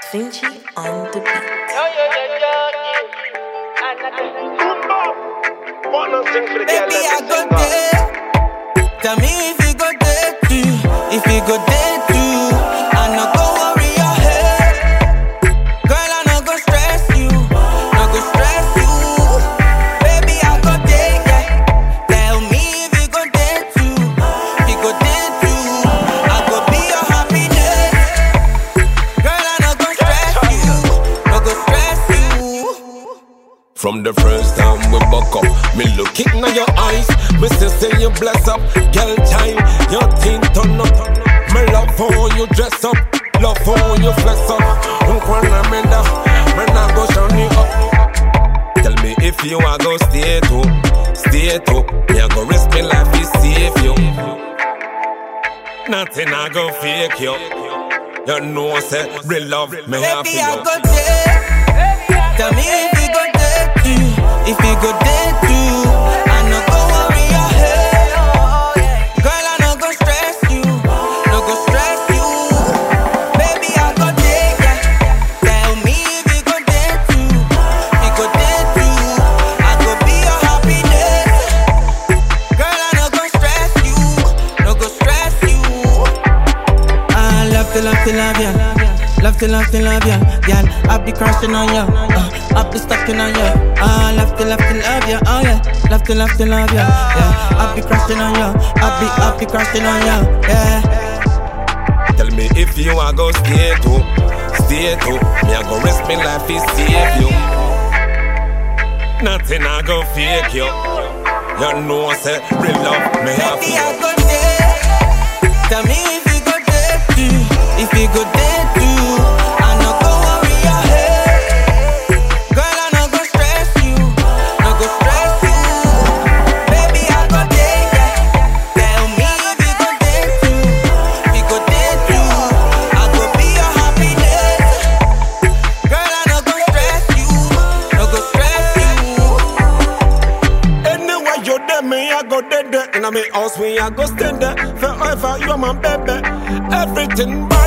Sinchi on the beat. Baby, I go there. Tell me if you go there too. If you go there too, I no go worry your head. Girl, I no go stress you. No go stress you. Baby, I go there, yeah. Tell me if you go there too. If you go there too, I go be your happiness. Girl, I no go stress you. No go stress you. From the first time we buck up, me look it in your eyes. Me say say you bless up, girl child. Your thing turn up. Me love how you dress up, love how you flex up. Unkwana menda, me nah go shine you up. Tell me if you are go stay to, stay to. Me a go risk me life to save you. Nothing I go fake you. You know say real love me have Baby, for I you. go there. Tell me if you go there too. If you go there too, I no go worry your head. Girl, I no go stress you. No go stress you. Baby, I go there. Yeah. Tell me if you go there too. If you go there too, I go be your happiness. Girl, I no go stress you. No go stress you. I love to love to love ya. Love to love to love ya. Girl, I be crushing on ya. Uh, I be stucking on ya. I love to love to love ya. Oh yeah. Love to love to love ya. Yeah. I be crushing on ya. I be I be crushing on ya. Yeah. Tell me if you are go stay to, stay to. Me a go risk me life to save you. Nothing I go fake you. You know say real love me have Baby, for I you. go there. Tell me if you go there too. If you go there too, I no go worry your head. Girl, I no go stress you. No go stress you. Baby, I go there. Yeah. Tell me if you go there too. If you go there too, I go be your happiness. Girl, I no go stress you. No go stress you. Anywhere you there, me I go there there. In a me house, me I go stay there. Forever you my baby. Everything.